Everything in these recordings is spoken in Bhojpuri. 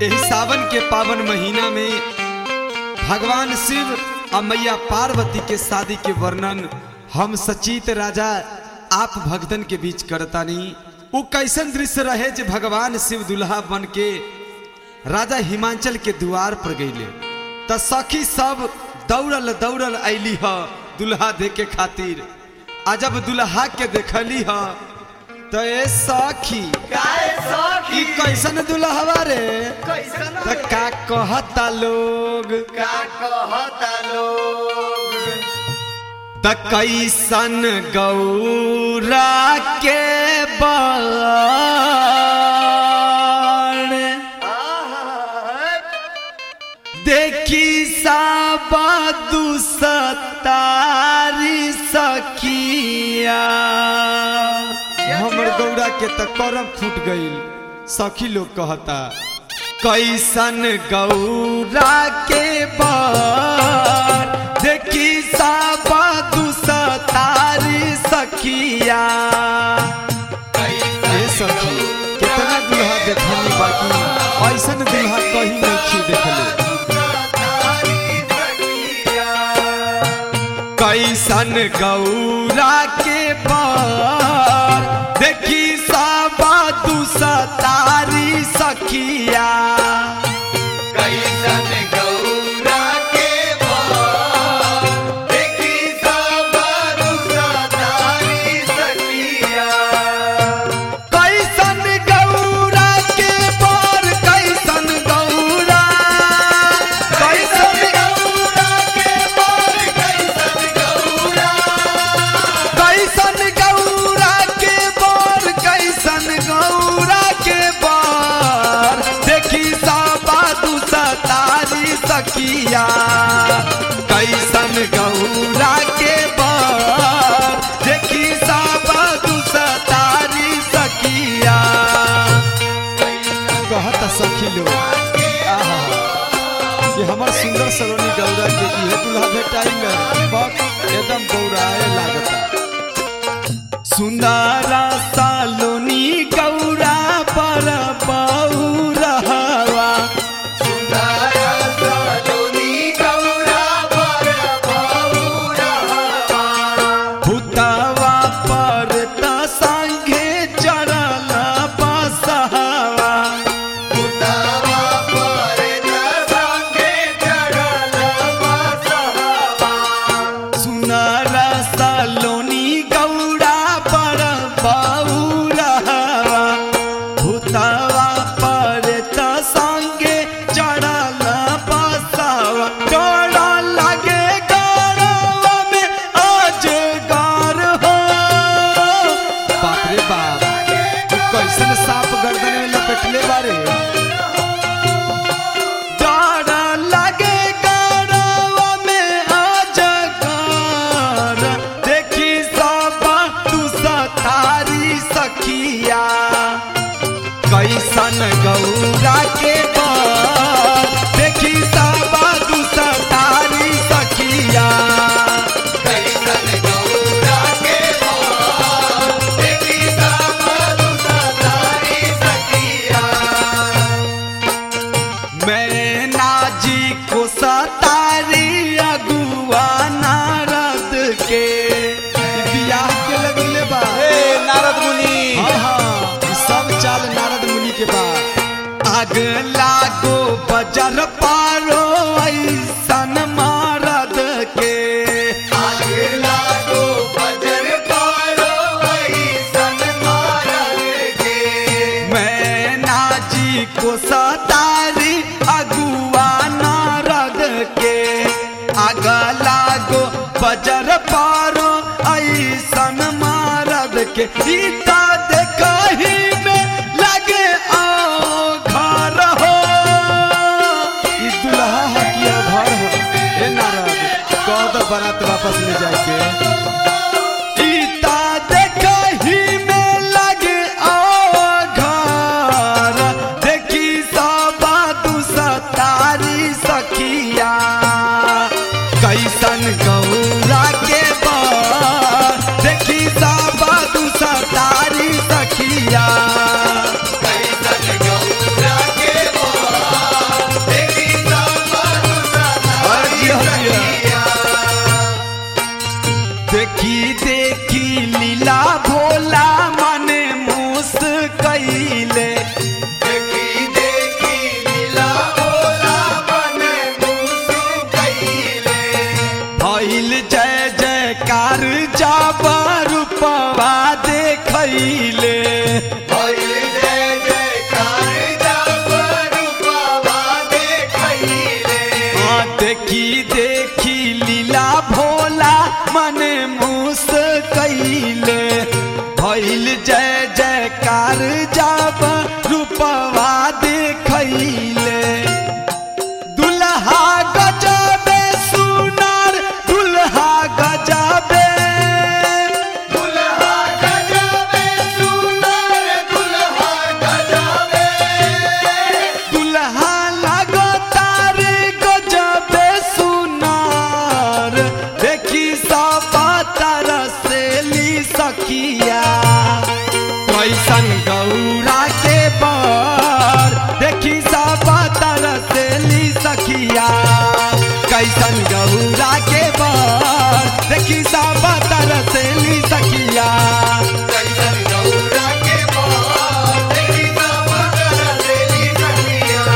यही सावन के पावन महीना में भगवान शिव और मैया पार्वती के शादी के वर्णन हम सचित राजा आप भक्तन के बीच करतानी वो कैसन दृश्य रहे जे भगवान शिव दुल्हा बन के राजा हिमाचल के द्वार पर गईले त सखी सब दौड़ल दौड़ल ऐली ह दुल्हा देखे खातिर आ जब दुल्हा के देखली ह तो ए सखी काहे ई सखी कैसन दुल्हवा रे कैसन त का कहता लोग का कहता लोग त कैसन गौरा के बाण आहा, देखी साबा दुसतारी सखिया हमर गौरा के त करम फूट गईल सखी लोग कहता कैसन गौरा के बार देखी साबा दुसतारी सखिया ए सखी कितना दुल्हा देखनी बाकी ऐसन दुल्हा कहीं नहीं देखले तारी सखिया कैसन गौरा के पार देखी साबा दुसतारी सखिया कैसन गौरा के बाल देखी साबरू सतारी सखिया कैसन गौरा के पार कैसन गौरा कैसन गौरा के बाल कैसन गौरा कैसन गौरा के पार कैसन गौरा के पार देखी साबा दुसतारी सखिया कैसन गौरा के पार देखी साबा दुसतारी सखिया कहत सखी लोग आहा कि हमर सुंदर सलोनी गौरा के इहे दुल्हा भेटाई में बक एकदम गौराए लागता सुंदरा सालोनी गौरा पर बौरहवा सुंदरा सलोनी गौरा पर बहुरहवा भूतवा पर त संगे चढ़ल बसहवा उतावा पर संगे चढ़ल बसहवा सुनरा सालोनी गौरा पर बौरहवा भूतवा पर त संगे चढ़ल बसहवा डर लागे गौरवा में अजगर हो बाप रे बाप तू कैसन सांप गर्दन में लपेटले बारे डर लागे गौरवा में अजगर देखी सब तू सतारी सखिया कैसन गौरा के बर देखी सब तू सतारी सखिया कैसन गौरा के बाल देखी साबरू सतारी सखिया मैना जी को सतारी अगुआ नारद के ई बियाह के लगले बा नारद मुनि हाँ हाँ ई सब चाल नारद मुनि के बा आग लागो बजर पारो ऐसन मारद के आगे लागो बजर पारो ऐसन मारल के मैना जी को सतारी अगुआ नारद के आग लागो बजर पारो ऐसन मारद के सीता देखही में लगे आओ घर हो ई दुल्हा हकिया घर हो ए नारद कह दो बारात वापस ले जाके सीता देखही में लगे आओ घर देखी सब दुसतारी सखिया कैसन गौरा के बर देखी सब दुसतारी देखैले भइल जय जयकार जब रूपवा देखैले आ देखी देखी लीला भोला मन मुस कैले भइल जय जयकार जब रूपवा देखैले दुल्हा गजबे सुनार दुल्हा गजबे दुल्हा गजबे सुंदर दुल्हा गजबे दुल्हा लगो तारे गजबे सुनार देखी सब तरसेली सखिया कैसन गौरा के बर देखी सब तरसेली सखिया कैसन गौरा के बर देखी सब तरसेली सखिया कैसन गौरा के बाद देखी सब तरसेली सखिया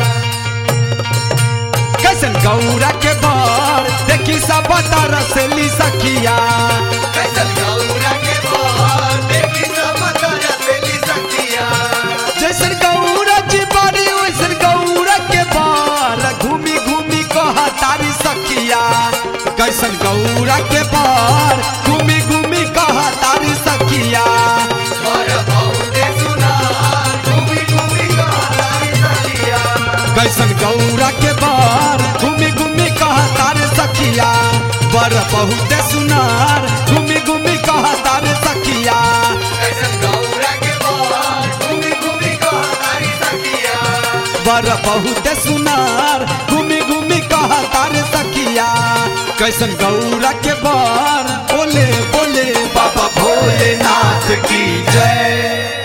कैसन गौरा के बर देखी सब तरसेली सखिया कैसन गौरा के बाद देखी सब तरसेली सखिया जैसन गौरा जी बारी वैसन गौरा के बार घूमी घूमी कहा तारी सखिया कैसन गौरा के बार घूमी घूमी कहा तारी सखिया और बहुते सुना घूमी घूमी कहानी सखिया कैसन गौरा के बार घूमी घूमी कहा तारे सखिया बर बहुत सुनार घूमी घूमी कहा तारे सखिया कैसन गौरा के बाद घूमी घूमी कहानी सखिया बर बहुत सुनार घूमी घूमी कहा तारे सखिया कैसन गौरा के बार बोले बोले बाबा भोलेनाथ की जय